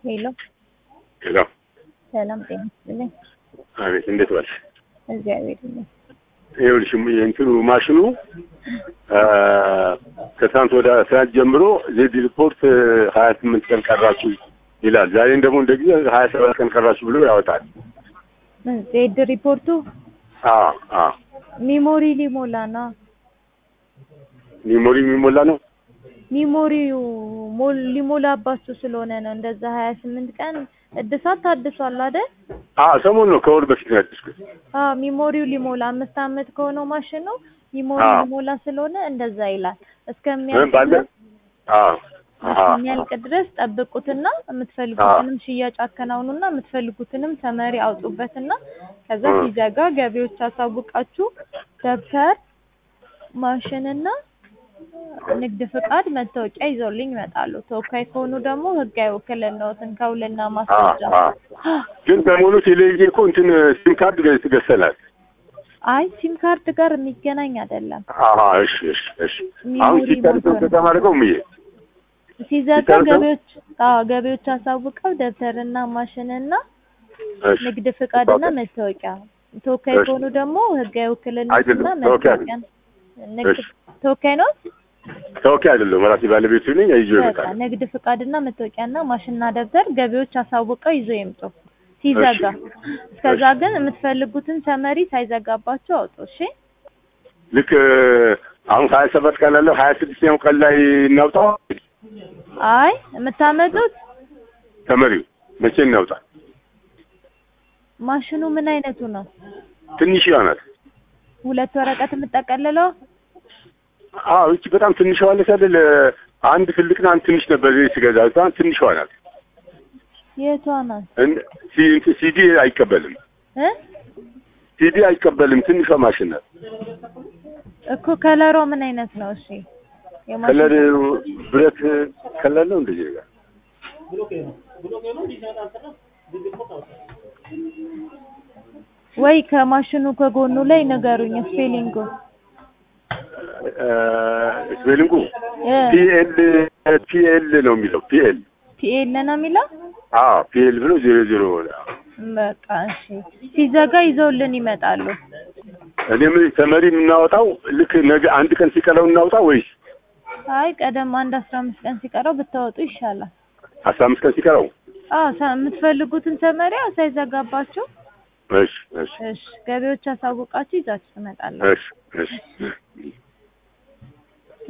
ሄሎ ሄሎ፣ ሰላም ጤና ይስጥልኝ። አቤት፣ እንዴት ዋልሽ? እግዚአብሔር ይመስገን። ይኸውልሽ የእንትኑ ማሽኑ ከትናንት ወደ ትናንት ጀምሮ ዜድ ሪፖርት ሀያ ስምንት ቀን ቀራችሁ ይላል። ዛሬም ደግሞ እንደ ጊዜ ሀያ ሰባት ቀን ቀራችሁ ብሎ ያወጣል። ምን ዜድ ሪፖርቱ አዎ አዎ፣ ሚሞሪ ሊሞላ ነው። ሚሞሪ የሚሞላ ነው። ሚሞሪው ሞል ሊሞላባችሁ ስለሆነ ነው እንደዛ ሀያ ስምንት ቀን እድሳት ታድሷል አይደል? አዎ ሰሞኑን ነው፣ ከወር በፊት ነው ያደስኩት። አዎ ሚሞሪው ሊሞላ አምስት አመት ከሆነው ማሽኑ ሚሞሪ አዎ። ሊሞላ ስለሆነ እንደዛ ይላል። ምን እስከሚያልቅ ባለ ድረስ አዎ አሃ እስከሚያልቅ ድረስ ጠብቁትና የምትፈልጉትንም ሽያጭ አከናውኑና የምትፈልጉትንም ተመሪ አውጡበትና ከዛ እ። ሲዘጋ ገቢዎች አሳውቃችሁ ደብተር ማሽንና ንግድ ፍቃድ መታወቂያ ይዘውልኝ ይመጣሉ። ተወካይ ከሆኑ ደግሞ ህጋዊ ውክልናዎትን ከውልና አዎ ማስረጃ አዎ። ግን ሰሞኑ ቴሌቪዥን እኮ እንትን ሲም ካርድ ገ- ገዝተናል። አይ ሲም ካርድ ጋር የሚገናኝ አይደለም። አሀ እሺ እሺ እሺ። አሁን ሚሞሪ ሲታደስ ሞልቶ ነው። ከተማ አድርገው ምዬ ሲዘጋ ሲጨርሰው? ገቢዎች አዎ ገቢዎች አሳውቀው ደብተርና ማሽንና እሺ ንግድ ፍቃድና ኦኬ። መታወቂያ ተወካይ እሺ። ከሆኑ ደግሞ ህጋዊ ውክልናና አይደለም፣ ተወካይ መታወቂያ ንግድ እሺ። ተወካይ ነው። ተወካይ አይደለም ራሴ ባለቤቱ ነኝ። ይዞ በቃ ይመጣል። ንግድ ፍቃድና መታወቂያና ማሽንና ደብተር ገቢዎች አሳውቀው ይዘው ይምጡ ሲዘጋ። እስከዛ ግን የምትፈልጉትን ሰመሪ ሳይዘጋባቸው አውጡ። እሺ ልክ አሁን ሀያ ሰባት ቀን አለው ሀያ ስድስተኛው ቀን ላይ እናውጣው አይ የምታመጡት ተመሪው መቼ እናውጣ? ማሽኑ ምን አይነቱ ነው? ትንሽ ይሆናል። ሁለት ወረቀት የምጠቀልለው አዎ እቺ በጣም ትንሽ ዋለች አይደል? አንድ ትልቅና አንድ ትንሽ ነበር እዚህ ስገዛ። በጣም ትንሽ ናት። የቷ ናት እን- ሲ- ሲዲ አይቀበልም። እ ሲዲ አይቀበልም። ትንሿ ማሽን ናት። እኮ ከለሯ ምን አይነት ነው? እሺ የማሽን ከለር ብረት ከለር ነው እንደዚህ ጋር ወይ ከማሽኑ ከጎኑ ላይ ንገሩኝ ስፔሊንጉ ስፔሊንጉ እ ፒኤል ፒኤል ነው የሚለው ፒኤል ፒኤል ነው የሚለው አዎ ፒኤል ብሎ ዜሮ ዜሮ በቃ እሺ ሲዘጋ ይዘውልን ይመጣሉ እኔም ተመሪ የምናወጣው ልክ ነገ አንድ ቀን ሲቀረው እናውጣ ወይስ አይ ቀደም አንድ አስራ አምስት ቀን ሲቀረው ብታወጡ ይሻላል አስራ አምስት ቀን ሲቀረው? አዎ ሳ- የምትፈልጉትን ሰመሪያ ሳይዘጋባችሁ እሺ እሺ እሺ ገቢዎች አሳውቃችሁ ይዛችሁ ትመጣላችሁ እሺ እሺ